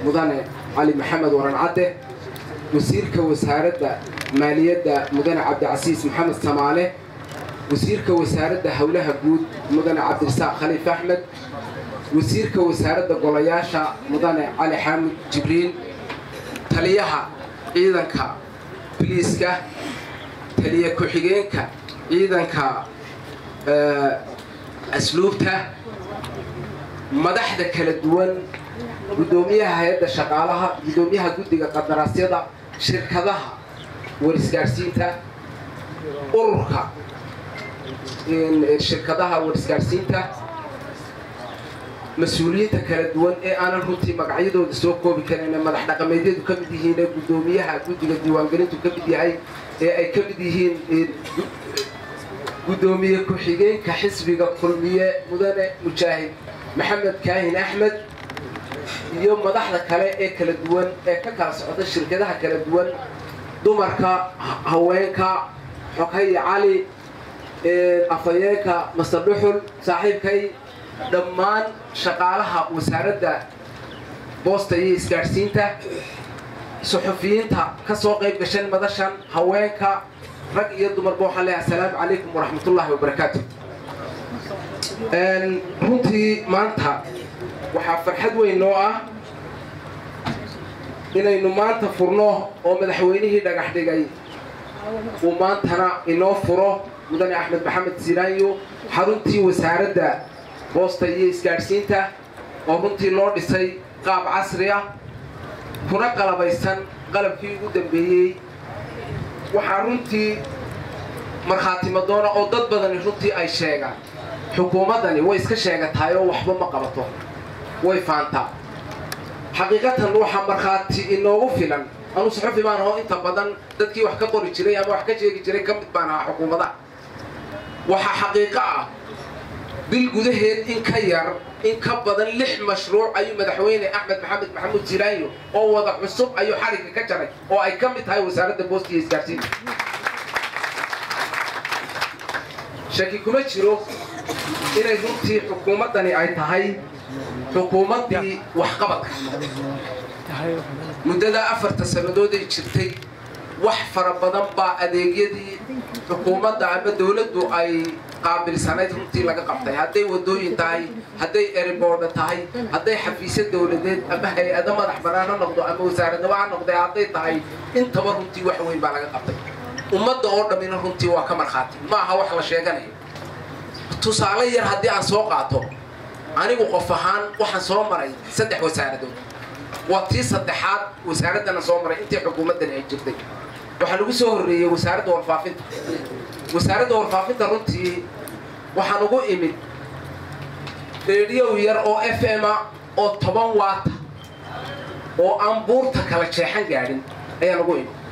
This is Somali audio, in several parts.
mudane cali maxamed waran cadde wasiirka wasaaradda maaliyadda mudane cabdicasiis maxamed samaale wasiirka wasaaradda howlaha guud mudane cabdirasaaq khaliif axmed wasiirka wasaaradda golayaasha mudane cali xaamud jibriil taliyaha ciidanka biliiska taliya ku-xigeenka ciidanka asluubta madaxda kala duwan guddoomiyaha hay-adda shaqaalaha guddoomiyaha guddiga qadaraasyada shirkadaha warisgaadhsiinta ururka shirkadaha warisgaadhsiinta mas-uuliyiinta kala duwan ee aanan runtii magacyadooda soo koobi karin ee madax dhaqameedyadu ka mid yihiin ee guddoomiyaha guddiga diiwaangelintu ka mid yahay ee ay ka mid yihiin guddoomiye ku-xigeenka xisbiga kulmiye mudane mujaahid maxamed kaahin axmed iyo madaxda kale ee kala duwan ee ka kala socda shirkadaha kala duwan dumarka haweenka xoghay cali afhayeenka masadhuxul saaxiibkay dhammaan shaqaalaha wasaaradda boosta iyo isgaadhsiinta suxufiyiinta ka soo qayb gashan madashan haweenka rag iyo dumarba waxaan leeyahay assalaamu calaykum waraxmatullaahi wabarakaatu runtii maanta waxaa farxad weyn noo ah inaynu maanta furno oo madaxweynihii dhagax dhigay uu maantana inoo furo mudane axmed maxamed sinaanyo xaruntii wasaaradda boosta iyo isgaadhsiinta oo runtii loo dhisay qaab casri ah kuna qalabaysan qalabkii ugu dambeeyey waxaa runtii markhaatimadoona oo dad badani runtii ay sheegaan xukuumaddani way iska sheegatahay oo waxba ma qabato way faantaa xaqiiqatan waxaa markhaati inoogu filan anuu suxufi baan aho inta badan dadkii wax ka qori jiray ama wax ka sheegi jiray ka mid baan ahaa xukuumadaha waxaa xaqiiqo ah bil gudaheed in ka yar in ka badan lix mashruuc ayuu madaxweyne axmed maxamed maxamuud silaanyo oo wada cusub ayuu xarigga ka jaray oo ay ka mid tahay wasaaradda boosta iyo isgaarsiinta shaki kuma jiro inay runtii xukuumaddani ay tahay xukuumaddii waxqabadka muddada afarta sannadood ay jirtay wax fara badan baa adeegyadii xukuumadda ama dawladdu ay qaabilsanayd runtii laga qabtay hadday wadooyin tahay hadday eriboorda tahay hadday xafiisyo dawladeed ama hay-ado madax bannaan ha noqdo ama wasaaradnimo ha noqday hadday tahay intaba runtii wax weyn baa laga qabtay ummadda oo dhammina runtii waa ka markhaati ma aha wax la sheeganayo tusaale yar haddii aan soo qaato anigu qof ahaan waxaan soo maray saddex wasaaradood waa tii saddexaad wasaaraddana soo maray intii xukuumaddani ay jirtay waxaa lagu soo horreeyey wasaaradda warfaafinta wasaaradda warfaafinta runtii waxaan ugu imid reediyow yar oo f m a oo toban waata oo aan buurta kala jeexan gaadhin ayaan ugu imid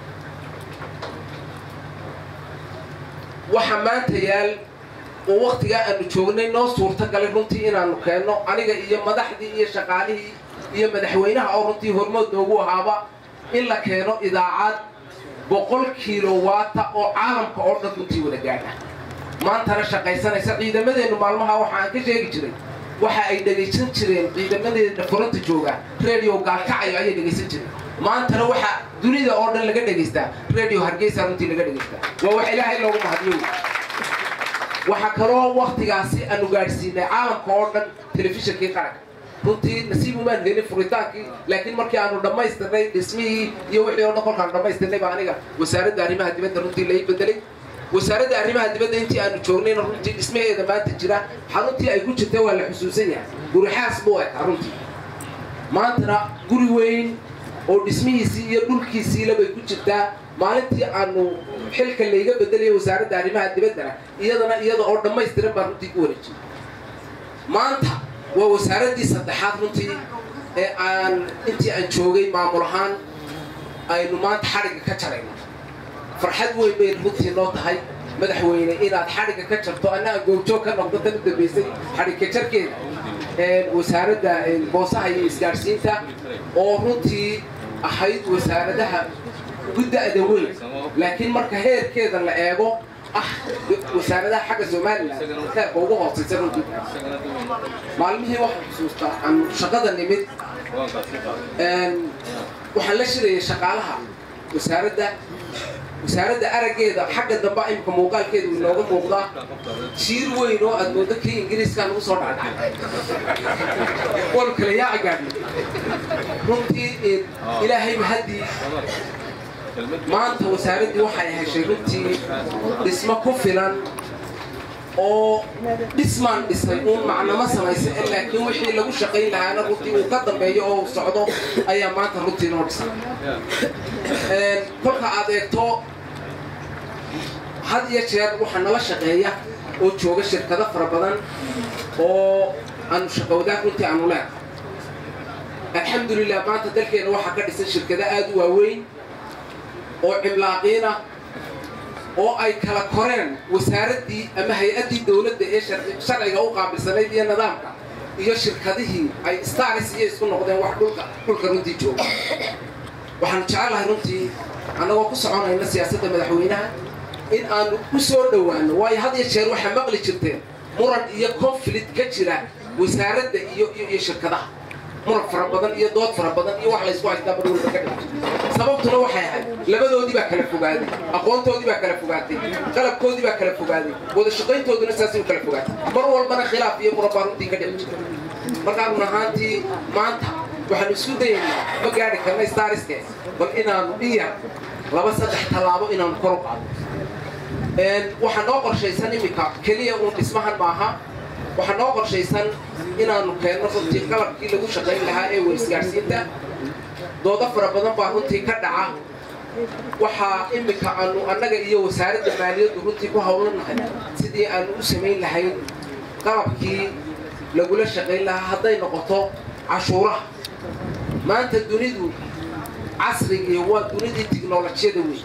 waxa maanta yaal oo waktigaa aanu joognay noo suurta galay runtii inaanu keenno aniga iyo madaxdii iyo shaqaalihii iyo madaxweynaha oo runtii hormood noogu ahaaba in la keeno idaacad boqol kilowaata oo caalamka oo dhan runtii wada gaadha maantana shaqaysanaysa ciidamadeennu maalmaha waxa aan ka sheegi jiray waxa ay dhegaysan jireen ciidamadeeda furanta jooga redio gaalkacayo ayay dhegaysan jireen maantana waxa dunida oo dhan laga dhegaystaa redio hargeysa runtii laga dhegaystaa waa wax ilaahay loogu mahadiyo waxaa kaloo waktigaasi aanu gaadhsiinay caalamka oo dhan telefishinkii qaranka runtii nasiib umaan helin furitaankii laakiin markii aanu dhammaystirnay dhismihii iyo wixii oo dhan kolkaanu dhammaystirnay baa aniga wasaaradda arrimaha dibadda runtii lai bedelay wasaaradda arrimaha dibadda intii aanu joognayna runtii dhismaheeda maanta jira xaruntii ay ku jirta waa la xusuusan yahay gurixaas buu ekaa runtii maantana guri weyn oo dhismihiisii iyo dhulkiisiila bay ku jirtaa maalintii aanu xilka layga bedelaya wasaaradda arrimaha dibaddana iyadana iyada oo dhammaystiran baa runtii ku wareejiyay maanta waa wasaaraddii saddexaad runtii ee aan intii aan joogay maamul ahaan aynu maanta xadhigga ka jarayno farxad weyn bay runtii noo tahay madaxweyne inaad xadhigga ka jarto annaga goobjoog ka noqdo tan u dambaysay xadhigka jarkeeda wasaaradda boosaha iyo isgaadhsiinta oo runtii ahayd wasaaradaha ugu da'da weyn laakiin marka heerkeeda la eego ah wasaaradaha xagga somalilan heerka ugu hooseysa runtii maalmihii waxaan xusuustaa aan shaqada nimid waxaan la shirayay shaqaalaha wasaaradda wasaaradda araggeeda xagga dambe imika muuqaalkeeda uu inooga muuqdaa jiir weyn oo aad moodo kii ingiriiskaa nagu soo dhacdhacay waanu kala yaaci gaadhnay runtii ilaahayba haddii maanta wasaaraddii waxay heshay runtii dhismo ku filan oo dhismaan dhisay uun macnamo samaysa laakiin wixii lagu shaqayn lahaana runtii uu ka dambeeyo oo uu socdo ayaa maanta runtii noo dhisay kolka aad eegto had iyo jeer waxaa nala shaqeeya oo jooga shirkado fara badan oo aanu shaqowdaag runtii aanu leenahay alxamdulilah maanta dalkeena waxaa ka dhisan shirkado aada u waaweyn oo cimlaaqiina oo ay kala koreen wasaaraddii ama hay-addii dowladda ee sharciga u qaabilsanayd iyo nidaamka iyo shirkadihii ay stars iyo isku noqdeen wax dhulka dhulka runtii jooga waxaanu jecelahay runtii annagoo ku soconayna siyaasadda madaxweynaha in aanu u soo dhowaano waayo had iyo jeer waxaa maqli jirteen muran iyo conflict ka jira wasaaradda iyo iyo shirkadaha muran fara badan iyo dood fara badan iyo wax laysku haystaa mar walba ka dhigto sababtuna waxay ahayd labadoodii baa kala fogaaday aqoontoodii baa kala fogaatay qalabkoodii baa kala fogaaday wada shaqayntooduna saasay u kala fogaatay mar walbana khilaaf iyo muran baa runtii ka dhici jirta markaa run ahaantii maanta waxaanu isku dayaynaa ma gaari karna stariske bal inaanu iya laba saddex tallaabo inaanu kor u qaado waxaa noo qorshaysan iminka keliya uun dhismahan maaha waxaa noo qorshaysan inaanu keenno runtii qalabkii lagu shaqayn lahaa ee warisgaarsiinta doodo fara badan baa runtii ka dhaca waxaa iminka aanu annaga iyo wasaaradda maaliyaddu runtii ku howlanahay sidii aanu u samayn lahayn qalabkii lagula shaqayn lahaa hadday noqoto cashuuraha maanta dunidu casrigii waa dunidii tiknolojiyada weyn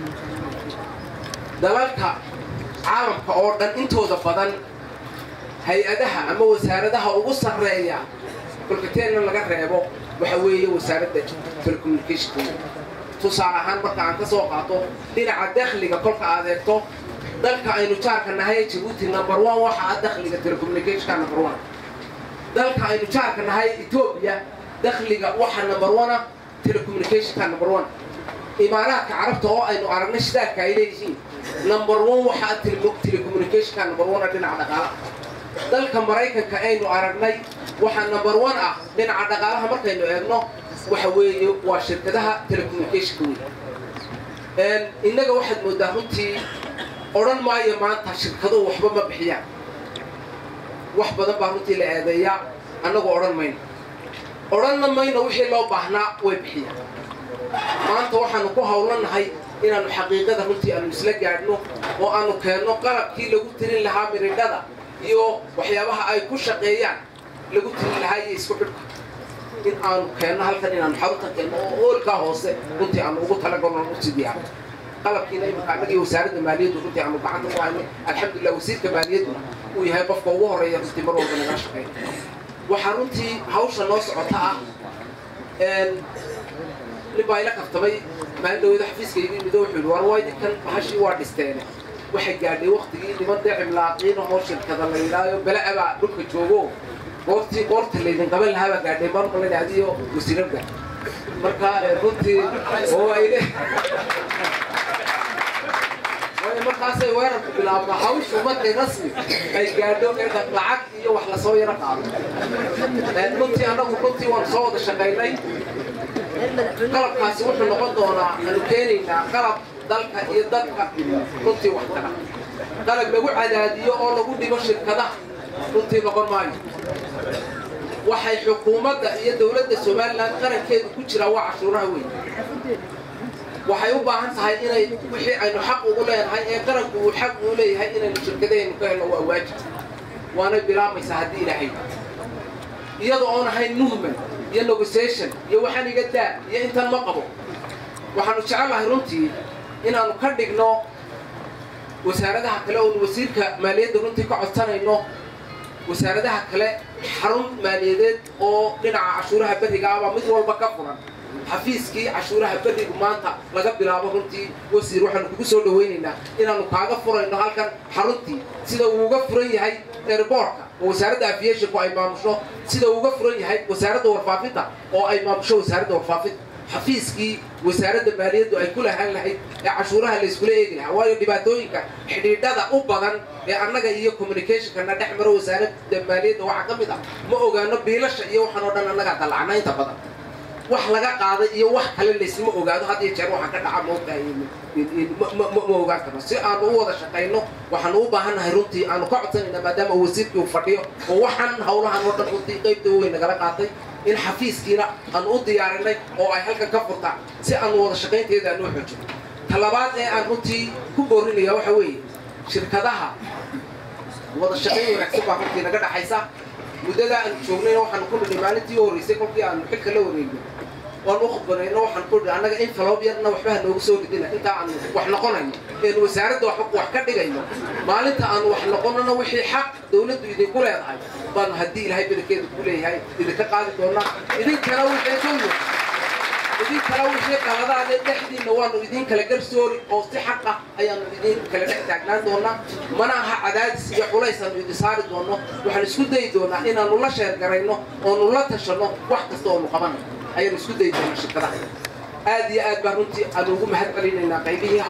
dalalka caalamka oo dhan intooda badan hay-adaha ama wasaaradaha ugu sarreeya kolkateenna laga reebo waxa weeye wasaaradda telecommunicationka tusaale ahaan marka aan ka soo qaato dhinaca dakhliga kolka aad eegto dalka aynu jaarka nahay jabuuti number one waxa ah dakhliga telecommunicationka number one dalka aynu jaarka nahay etoobiya dakhliga waxa number one ah telecommunicationka number one imaaraadka carabta oo aynu aragnay shidaalka ay leeyihiin number one waxa ah telecommunicationka number one ah dhinaca dhaqaalaha dalka maraykanka aynu aragnay waxaa number one ah dhinaca dhaqaalaha markaynu eegno waxa weeye waa shirkadaha telecommunicationka weyn innaga waxaad moodaa runtii odhan maayo maanta shirkaduhu waxba ma bixiyaan wax badan baa runtii la eedeeyaa annagu odhan mayno odhanna mayno wixii loo baahnaa way bixiyaan maanta waxaanu ku howlanahay inaanu xaqiiqada runtii aanu isla gaadhno oo aanu keenno qalabkii lagu tirin lahaa miridhada iyo waxyaabaha ay ku shaqeeyaan lagu tirin lahaa iyo isku xidhka in aanu keenno halkan inaanu xarunta keenno oo oolkaa hoose runtii aanu ugu talagalno usii diyaarno qalabkiina iminka annagii wasaaradda maaliyaddu runtii aanu gacanta ku haynay alxamdulilah wasiirka maaliyadduna uu yahay qofka ugu horeeya runtii mar walba nagala shaqeeya waxaa runtii hawsha noo socota ah nin baa ila kaftamay maalin dhaweeda xafiiska igu yimid oo wuxuu yidhi war way ninkan bahashii waa dhisteene waxay gaadhay waktigii niman dee cimlaaqiin oo shirkada la yidhaayo bele-abaa dhulka joogo goortii goorta laydin qaban lahaa baa gaadhay marmalin adiyo wasiirarga marka runtii oo ayne waayo markaasay weerarku bilaabna hawshu markay rasmi ay gaadho lacag iyo wax lasoo yaro qaado runtii annagu runtii waan soo wada shaqaynay qalabkaasi wuxuu noqon doonaa aanu keenaynaa qalab dalka iyo dadka runtii wax tara qalab lagu cadaadiyo oo lagu dhigo shirkadaha runtii noqon maayo waxay xukuumadda iyo dowladda somalilan qarankeedu ku jiraa waa cashuuraha weyn waxay u baahan tahay inay wixii aynu xaq ugu leenahay ee qaranku uu xaq uu leeyahay inaynu shirkadahaynu ka helno waa waajib waanay bilaabaysaa haddii ilaahay iyada oon ahayn movement iyo negotiation iyo waxaan iga daa iyo intan ma qabo waxaanu jecelahay runtii inaanu ka dhigno wasaaradaha kale oonu wasiirka maaliyadda runtii ka codsanayno wasaaradaha kale xarun maaliyadeed oo dhinaca cashuuraha berriga ah baa mid walba ka furan xafiiskii cashuuraha berigu maanta laga bilaabo runtii wasiir waxaanu kugu soo dhawaynaynaa inaanu kaaga furayno halkan xaruntii sida uu uga furan yahay airboortka oo wasaaradda aviationku ay maamusho sida uu uga furan yahay wasaaradda warfaafinta oo ay maamusho wasaaradda warfaafinta xafiiskii wasaaradda maaliyaddu ay ku lahaan lahayd ee cashuuraha layskula eegi lahaa waayo dhibaatooyinka xidhiidhada u badan ee annaga iyo communicationkana dhex maro wasaaradda maaliyadda waxaa ka mid ah ma ogaano biilasha iyo waxaan oo dhan annagaa dallacna inta badan wax laga qaaday iyo wax kale laysma ogaado had iyo jeer waxaa ka dhaca moogtahay ma ogaan karno si aanu u wada shaqayno waxaanu u baahannahay runtii aanu ka codsanayna maadaama wasiirkii uu fadhiyo oo waxaan hawlahan oo dhan runtii qaybta weyn nagala qaatay in xafiiskiina aanu u diyaarinay oo ay halkan ka furtaan si aanu wada shaqaynteeda aanu u xoojino talabaad ee aan runtii ku boorinaya waxa weeye shirkadaha wada shaqayn wanaagsan baa runtii naga dhaxaysa muddada aanu joognayna waxaanu ku nidhi maalintii u horreysay kolkii aanu xilka la wareegno waan u khudbanayno waxaan ku nidhi annaga in faloob yarna waxba ha noogu soo ridina intaa aanu wax noqonayno eenu wasaaradda wax ka dhigayno maalinta aanu wax noqonano wixii xaq dawladdu idinku leedahay baanu haddii ilaahay bedelkeeda ku leeyahay idinka qaadi doonaa idinkana wixii dulmi idin kala wixii qaladaade dhexdiinna waanu idin kala garsoori oo si xaq ah ayaanu idin kala dhex taagnaan doonaa mana aha cadaadis iyo culays aanu idin saari doono waxaan isku dayi doonaa inaanu la sheergarayno oonu la tashanno wax kasta oonu qabano ayaanu isku dayi doonaa shirkadaha aad iyo aad baan runtii aanu ugu mahad celinaynaa qaybihii